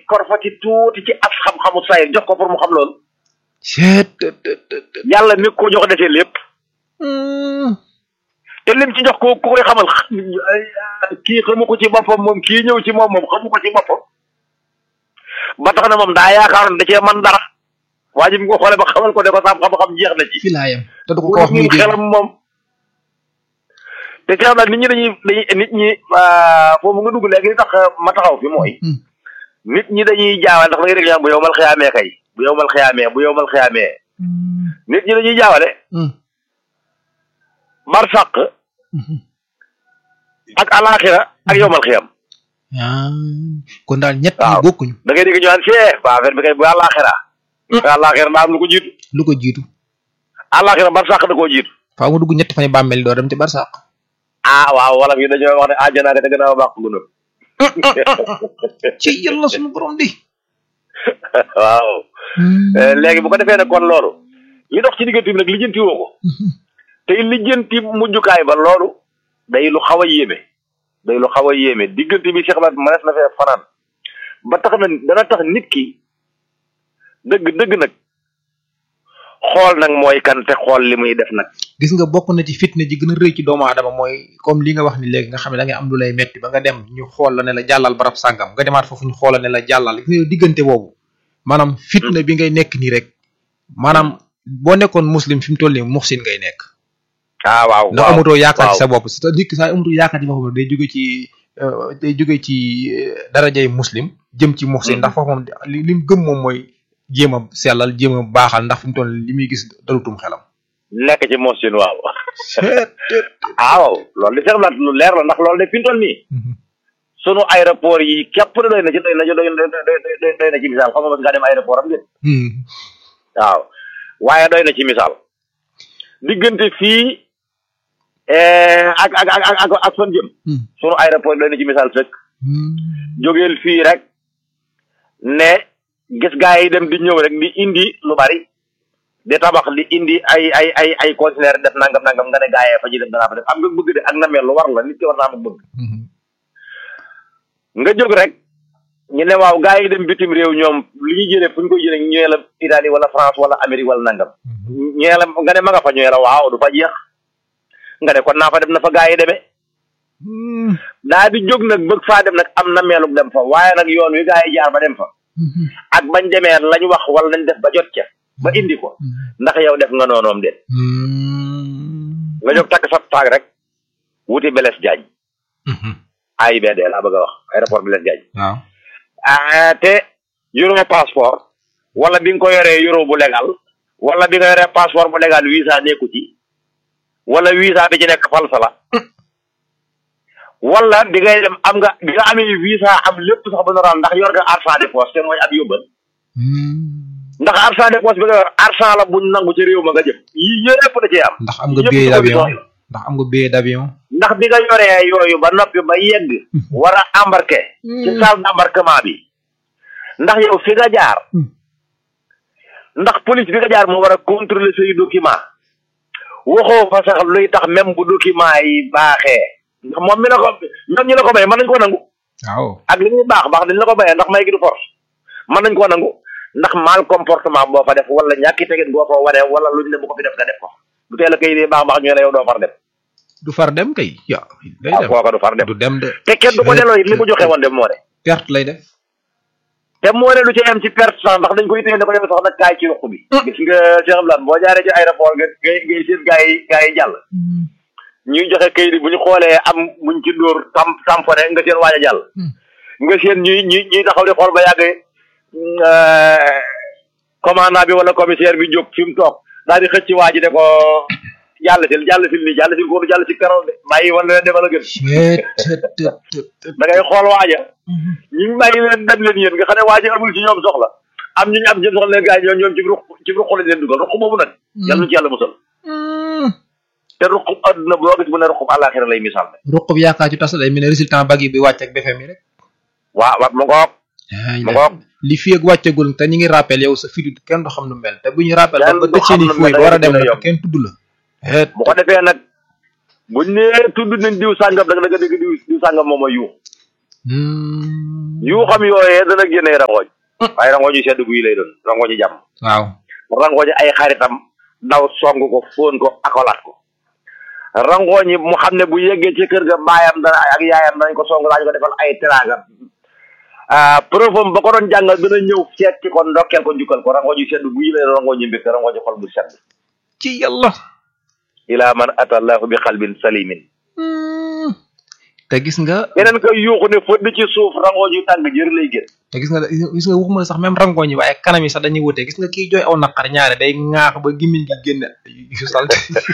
korfati tuuti ci as xam-xamu sayir jox ko pour mu xam loolu seet yàlla mi ko jox defee lépp te lim ci jox ko ku koy xamal kii xamu ko ci boppam moom kii ñëw ci moom moom xamu ko ci boppam ba tax na moom daa yaakaaroon da cee man dara waa ji mu ko xoolee ba xamal ko ne ko sam xam-xam jeex na ci fi laa yem te du ko ko wax muy ñun dégg xelam moom te ci xam naa nit ñi dañuy dañuy nit ñi foofu nga dugg léegi li tax ma taxaw fi mooy Hmm. nit ñi dañuy jaawale ndax da ngay dégg ñaan bu yow mal xiyaamee kay bu yow mal xiyaamee bu yow mal xiyaamee nit ñi dañuy jaawale Hmm. barsàq ak alaxira ak yow mal xiyam ah kon daal ñett Waaw. ñi bokkuñu da ngay dégg ñu naan see ba affaire bi kay bu alaxira alaxira daa am lu ko jiitu lu ko jiitu alaxira barsàq da koo jiitu faaw nga dugg ñetti fan yi bàmmeel doo dem ci barsàq ah waaw wala yi dañoo wax ne àjjana nga te gën a baax gunóor ci yàlla suñu borom di waaw Eh, léegi bu ko defee nag kon loolu li dox ci diggante bi nag lijjanti woo ko te lijjanti mujjukaay ba loolu day lu xaw a yéeme day lu xaw a yéeme diggante bi Cheikh Lat mënees na fee fanaan ba tax na dana tax nit ki dëgg dëgg nag xool nag mooy kan te xool li muy def nag gis nga bokk na ci fitna ji gën a rëy ci doomu aadama mooy comme li nga wax ni léegi nga xam ne da ngay am lu lay metti ba nga dem ñu xool la ne la jàllal barab sàngam nga demaat foofu ñu xool la ne la jàllal gis nga yow diggante boobu maanaam fitna bi ngay nekk nii rek maanaam boo nekkoon muslim fi mu toll nii muxsin ngay nekk ah waaw ndax waaw amatoo yaakaar ci waaw. sa bopp c'est nit ki saa amatoo yaakaar ci boppam day jóge ci euh, day jóge ci euh, darajay muslim jëm ci muxsin ndax foofu moom li li mu gëm moom mooy jéem a sellal jéem a baaxal ndax fi mu toll nii li muy gis dalutum xelam nekk ci mosin waaw ah waaw loolu di Cheikh Lat lu leer la ndax loolu de fi mu toll nii sunu aéroport yi képp da doy na ci doy na ci doy na doy doy na ci misaal xam nga mos ngaa dem aéroport am déet Hmm. waaw waaye doy na ci misaal diggante fii eh, ak ak ak ak ak fan jëm Hmm. sunu aéroport yi doy na ci misaal sëkk Hmm. jógeel fii rek ne gis gaa yi dem di ñëw rek di indi lu bari di tabax di indi ay ay ay ay conteneur def nangam nangam nga ne gaa yee fa ji def danaa fa def am nga bëgg de ak na mel lu war la nit ki war naa am bëgg Hmm. nga jóg rek ñu ne waaw gaa yi dem bitim réew ñoom li ñuy jëlee fu ñu koy jëlee ñëwee la Italie wala France wala Amérique wala nangam ñëwee la nga ne ma nga fa ñëwee la waaw du fa jeex nga ne kon naa fa dem na fa gaa yi demee Hmm. daa di jóg nag bëgg faa dem nag am na meelug dem fa waaye nag yoon wi gaa yi jaar ba dem fa Hmm. ak bañ demee lañ wax wala lañ def ba jot ca ba indi ko ndax yow def nga noonoom de Hmm. nga jóg takk sa taag rek wuti Blaise Diagne Hmm. AIBD laa bëgg a wax aéroport Blaise Diagne waaw ah te yoroo passeport wala bi nga ko yoree yoroo bu légal wala bi nga yoree passeport bu légal visa nekku ci wala visa bi ci nekk falsa la wala bi ngay dem am nga bi nga amee visa am lépp sax ba normal ndax yor nga argent de poche te mooy ab yóbbal Hmm. ndax argent de poche bi nga yor argent la buñ nangu ci réew ma nga jëm yii yëpp da cee am ndax am nga yëpp billet ci d'avion condition yi la. ndax am nga billet d'avion ndax bi nga yoree yooyu ba noppi ba yegg war a embarqué ci salle d'embarquement bi ndax yow fi nga jaar Hmm. ndax police bi nga jaar moo war a contrôler say document waxoo fa sax luy tax même bu document yi baaxee ndax moom mi la ko ñoom ñi la ko may mën nañ koo nangu waaw ak li muy baax baax dañ la ko mayee ndax may gi du force mën nañ koo nangu ndax mal comportement boo fa def wala ñàkki tegin boo fa waree wala luñ ne bu ko fi def nga def ko bu teel a kay dee baax baax ñu ne yow doo far dem du far dem kay ya day waaw dem kooka du far dem du dem de te kenn du ko delloo it li mu joxe woon dem moo de perte lay def te moo ne lu ci am ci perte sax ndax dañ koy téye da ko demee sax nag kaay ci ruq bi gis nga Cheikh Abdoulaye boo jaaree ci aéroport nga ngay ngay seen gaa yi gaa yi jàll ñuy joxe kayit yi bu ñu xoolee am muñ ci dóor tam tamponné nga seen waaj a jàll nga seen ñuy ñuy ñuy taxaw di xool ba yàgg euh, commandant bi wala commissaire bi jóg fi mu toog daal di xëcc waa ji ne ko jàll sil jàll sil nii jàll sil ko jàll si keroog de bàyyi woon leen demal a gën da ngay xool waaja ñu ngi bàyyi leen dem leen yéen nga xam ne waa ji amul ci ñoom soxla am ñu ñu am ci soxla leen gars yi ñoom ñoom ci ruq ci ruq lañ leen dugal ruq boobu nag yàlla nu ci yàlla musal te ruq adduna boo gis bu ne ruq àllaaxira lay misaal ne ruq bi yaakaar ci tas day mel ne résultat bag yi bi wàcc ak BFM yi rek waa waa mu ngoog mu ngoog li fi ak wàccagul te ñu ngi rappel yow sa fitu kenn du xam nu mel te bu ñu rappel ba Kenn ba du tëj seen i xam nu fuuy mel, ba war a dem day nag yomb. kenn tudd la het bu ko defee nag buñ nee tudd nañ diw sàngam da nga dégg diw diw sàngam moom a yuux yu xam yooyee dana génnee rangooñ waaye rangooñ yu sedd guy lay doon rangooñ yu jàmm waaw rangooñ ay xaritam daw song ko fóon ko akolaat ko rangooñ yi mu xam ne bu yeggee ci kër ga baayam dana ak yaayam danañ ko song daañu ko defal ay teraanga ah profom ba ko doon jàngal dana ñëw seet ci ko ndokkeel ko njukkal ko rangooñ yu sedd guy lay rangooñ yu mbégte rangooñ yu xol bu sedd ci yàlla ila man atallahu bi xalbin salimin te gis nga keneen ko yuuxu ne fëdd ci suuf rangooñ yu tàng jër lay génn te gis nga gis nga waxuma la sax même rangooñ yi waaye kanam yi sax dañuy wute gis nga kiy jooy aw naqar ñaare day ŋaax ba gimiñ gi génn yu salte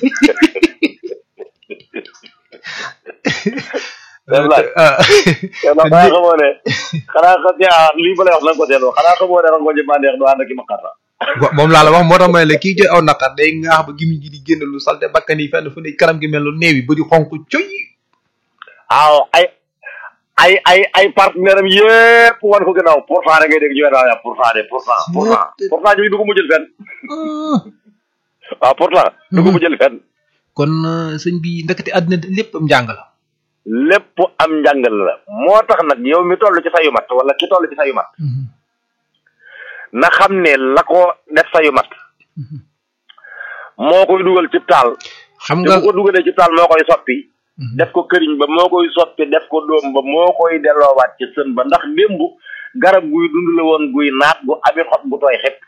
xanaa xamoo ne xanaa xa lii ba lay wax nanga ko seetloo xanaa xamoo ne rangooñ yi bandeex du ànd ak i maqarta moom laa la wax moo tax may la kii jooy aw naqar day ŋaax ba gimiñ gi di génn lu salte bakkan yi fenn fu ne kanam gi mel lu néew yi ba di xonk coy waaw ay ay ay ay partenaire am yépp wan ko gannaaw pourtant da ngay dégg ñu ne daal pourtant de pourtant pourtant pourtant ñooñu du ko mujjël fenn waaw pourtant du ko mujjël fenn kon sëñ bi ndekete àddina lépp am njàng la lépp am njàngal la moo tax nag yow mi toll ci sayu mat wala ki toll ci sayu mat na xam ne la ko def sayu mat moo koy dugal ci taal xam te nga bu ko dugalee ci taal moo koy soppi def ko këriñ ba moo koy soppi def ko doom ba moo koy delloowaat ci sën ba ndax démb garab guy dund la woon guy naat gu ami xob bu tooy xepp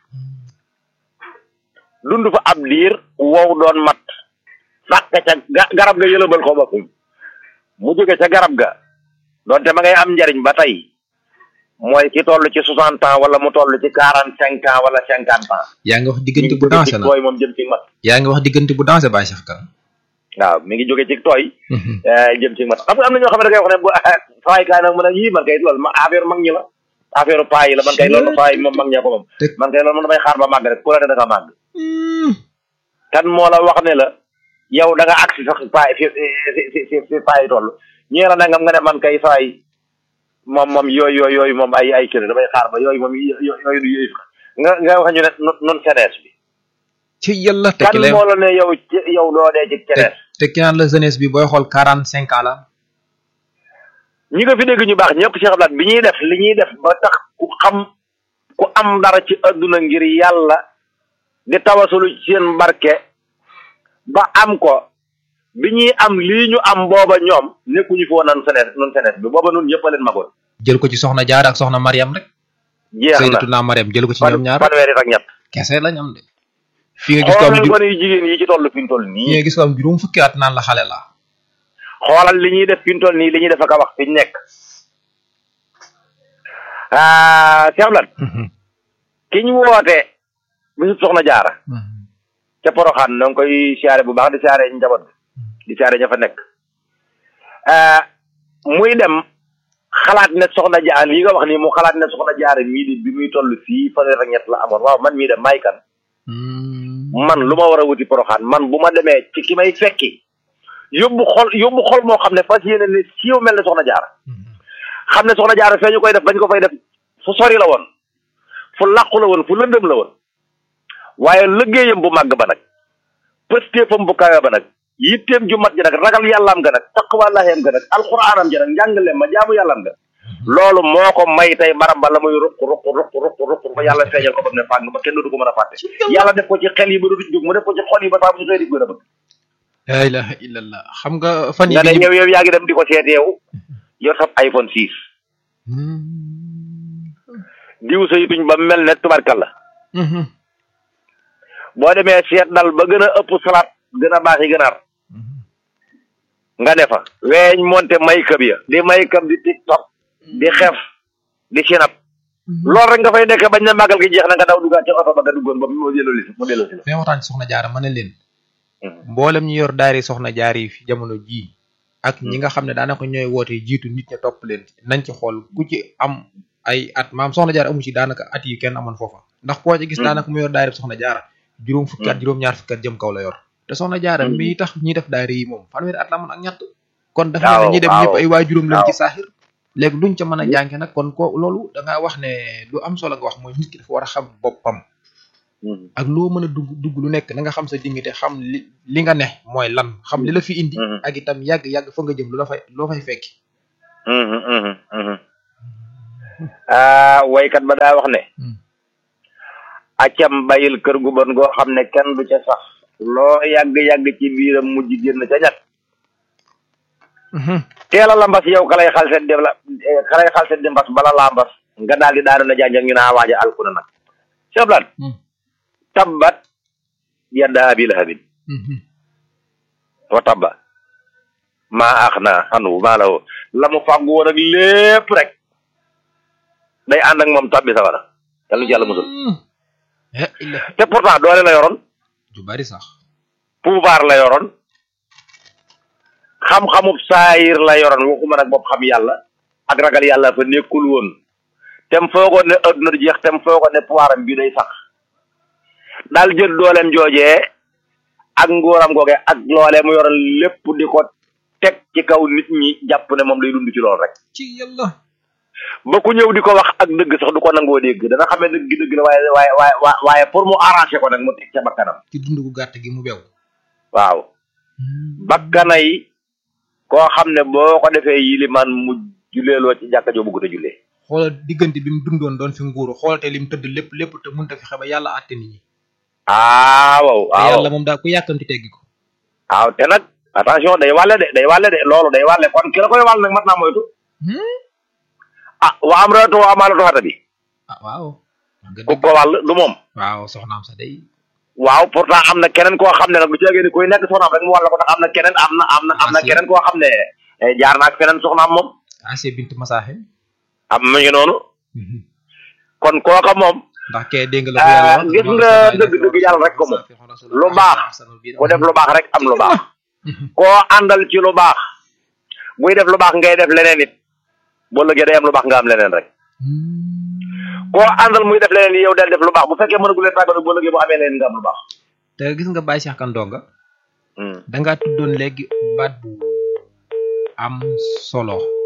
dund fa ab diir wow doon mat sàkk ca ga- garab ga yëlëbal ko boppam mu jóge ca garab ga doonte ma ngay am njariñ ba tey mooy ki toll ci soixante ans wala mu toll ci quarante cinq ans wala cinquante ans yaa ngi wax mi diggante ngi bu jóge dansé ci na tooy moom jëm ci mat yaa ngi wax diggante bu dansé Baye Cheikh Kane waaw mi ngi jóge ci tooy eh, jëm ci mat xam nga am na ñoo xam ne da ngay wax ne bu faay kaay nag mu ne yii man kay loolu ma affaire mag ñi la affaire paa yi la man kay loolu faay moom mag ñee ko moom Te- man kay loolu man damay xaar ba màgg rek ku la ne da nga màgg kan moo la wax ne la yow da nga agsi sax paay fi fi fi fi fi paay toll ñee la nangam nga ne man kay faay moom moom yooyu yooyu yooyu moom ay ay kër damay xaar ba yooyu moom yo- yo- yooyu du yooyu nga nga wax ñu ne nun nun senees bi ci yàlla te kan ki lay moo la ne yow ci yow doo dee ci te senees te ki naan la jeunesse bi booy xool quarante cinq ans la ñi nga fi dégg ñu baax ñëpp Cheikh Abdoulaye bi ñuy def li ñuy def ba tax ku xam ku am dara ci adduna ngir yàlla di tawasulu ci seen barke ba am ko bi ñuy am lii ñu am booba ñoom nekkuñu fi woon nan seneet nun seneet bi booba nun ñëpp a leen magoon jël ko ci soxna Jaara ak soxna Mariam rek jeex na Sayyidatuna Mariam jël ko ci fan ñoom ñaar fanweeri ak ñett kese lañ am de fi nga gis ko am xoolal ju gone yu jigéen yi ci toll fi ñu toll fi nii nga gis ko am juróom fukki at naan la xale la xoolal li ñuy def fi ñu toll nii li ñuy def ak a wax fi ñu nekk ah Cheikh Abdoulaye ki ñu woote bisu soxna jaara ca poroxaan noo ngi koy siyaare bu baax di siyaare njaboot bi di siyaare ña fa nekk ah, muy dem xalaat ne soxna jaar lii nga wax nii mu xalaat ne soxna jaara mii di bi muy toll fii fanweer ak ñett la amoon waaw man mii dem may kan man lu ma war a wuti poroxaan man bu ma demee ci ki may fekki yóbbu xol yóbbu xol moo xam ne fas yéene ne siiw mel ne soxna jaara xam ne soxna jaara fee ñu koy def bañ ko fay def fu sori la woon fu làqu la woon fu lëndëm la woon waaye liggéeyam bu màgg ba nag pëstéefam bu kawe ba nag yitteem ju mat ji nag ragal yàllaam ga nag taqwallaaheem ga nag alxuraanam ji nag njàngaleem ma jaamu yàllaam ga loolu moo ko may tey maram ba la muy ruq ruq ruq ruq ruq ba yàlla feeñal ko ba mu ne fàng ba kenn dootu ko mën a fàtte yàlla def ko ci xel yi ba dootu jóg mu def ko ci xol yi ba saa bu ñu xëy di gën a bëgg la ilaha illallah xam nga fan yi nga ne bi ñu- yow yow yaa ngi dem di ko seet yow yor sab iPhone 6 diw sa yituñ ba mel ne tubarkal la Mhm. boo demee seet dal ba gën a ëpp salaat gën a baax yi gënaar nga ne fa weeñ monte maykab ya di maykab di tiktok di xef di sinap loolu rek nga fay nekk bañ na màggal gi jeex na nga daw duggaat ci oto ba nga duggoon ba mu delloo si mu delloo si la fi ma waxtaan ci soxna jaara ma ne leen Mhm. mboolem ñu yor daari soxna jaar yi fi jamono jii ak ñi nga xam ne daanaka ñooy woote jiitu nit ña topp leen nañ ci xool ku ci am ay at maam soxna jaar amu ci daanaka at yi kenn amoon foofa ndax koo ci gis Mhm. daanaka mu yor daari soxna jaara juróom fukki at Mhm. juróom ñaar fukki at jëm kaw la yor te soxna jaara Mhm. mi tax ñi def daari yi moom fanweeri at la amoon ak ñett kon dafa Waaw, mel ne ñi dem waaw. ñëpp ay waajuram lañ ci Waaw. saaxir léegi luñ ca mën a jànge nag kon ko loolu da ngaa wax ne lu am solo nga wax mooy nit ki dafa war a xam boppam Mhm. ak loo mën a dugg dugg lu nekk na nga xam sa dignité xam li li nga ne mooy lan xam li la fi indi Mhm. ak itam yàgg yàgg fa nga jëm lu la fay loo fay fekki Mhm, mhm, mhm. ah waykat ba daa wax ne acam bayil kër gu bon goo xam ne kenn du ca sax loo yàgg-yàgg ci biiram mujj génn ca ñag teela la mbas yow ka lay xal set dem la eh, ka lay xal set di mbas bala laa mbas nga daal di daanu na janjang ñu naa waaja alku na nag seblan tabbat yadda abi lahabin wa tabba maa ax na xanu maa la woo la mu fàggu woon ak lépp rek day ànd ak moom tabbi sawara yàlla ci yàlla musul te pourtant doole la yoroon ju bari sax pouvoir la yoroon xam-xamub saayir la yoroon waxuma nag bopp xam yàlla ak ragal yàlla fa nekkul woon tem foogoon ne adduna du jeex tem foogoon ne pouvoiram bi day sax daal jël dooleem joojee ak nguuram googe ak loolee mu yoroon lépp di ko teg ci kaw nit ñi jàpp ne moom day dund ci loolu rek ci yàlla ba ku ñëw di ko wax ak dëgg sax du ko nangoo dégg dana xam ne dëgg dëgg la waaye waaye waaye waaye pour mu arranger ko nag mu teg ca bakkanam ci dund gu gàtt gi mu bew waaw bakkanay koo xam ne boo ko defee yilimaan mu juleeloo ci jàkka joo bëgg a jullee xoolal diggante bi mu dundoon doon fi nguuru xoolal te lim tëdd lépp lépp te mënta fi xeba yàlla àtte nit ñi ah waaw te waaw yàlla moom daa ku yàkkamti teggi ko waaw te nag attention day wàlle de day wàlle de loolu day wàlle kon ki la koy wàll nag mat naa moytu ah waa am reetu waa maalatu xata bi ah waaw nga ku dëgg ko wàll du moom waaw soxnaam sa day waaw pourtant am na keneen koo xam ne nag du ceegee ni kuy nekk soxnaam rek mu wàll ko ndax am na keneen am na am na am na Ah, si. keneen koo xam ne eh, jaar na ak feneen soxnaam moom Asiya bint Masaaxe am mu ngi noonu kon kooka moom ndax kee dégg nga la ko yàlla Ah, gis nga dëgg-dëgg yàlla rek ko moom. Lu baax, ku def lu baax rek am lu baax koo àndal ci lu baax buy def lu baax ngay def leneen it boo lëggee day am lu baax nga am leneen rek koo àndal muy def leneen yow del def lu baax bu fekkee mën a gulee tàggatu boo lëggee boo amee leneen nga am lu baax te gis nga Baye Cheikh Kandonga Hmm. dangaa tuddoon léegi baat bu am solo